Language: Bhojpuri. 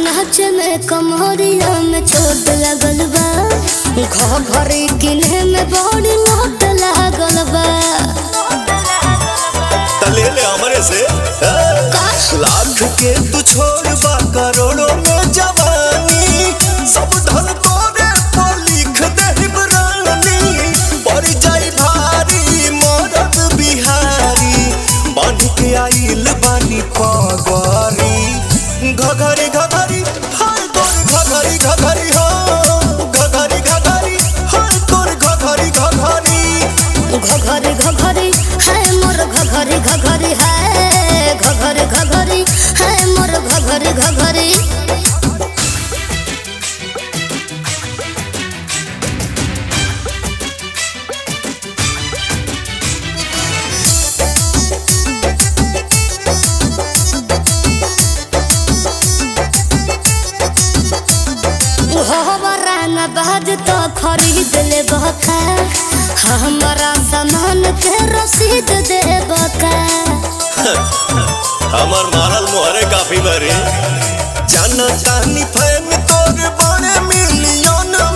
नाच में कमरिया में चोट लगल बा घरी किन्हे में बड़ी लोट लागल बा तले ले हमरे से हाँ। लाख के तू छोड़ बा करोड़ों में जवानी सब धन तोरे पर लिख दे रानी पड़ जाई भारी मरद बिहारी बांध के आइल बानी पगरी घघरी घघरी हाय तोर घघरी घघरी हो घघरी घघरी हाय तोर घघरी घघरी घघरी घघरी है मोर घघरी घघरी है घघरी घघरी है मोर घघरी घघरी हमारा न बाज तो खरीद ले बका हमारा सामान के रसीद दे बका हमर मारल मोहरे काफी बरे जाना तानी फैन तोर बड़े मिलियन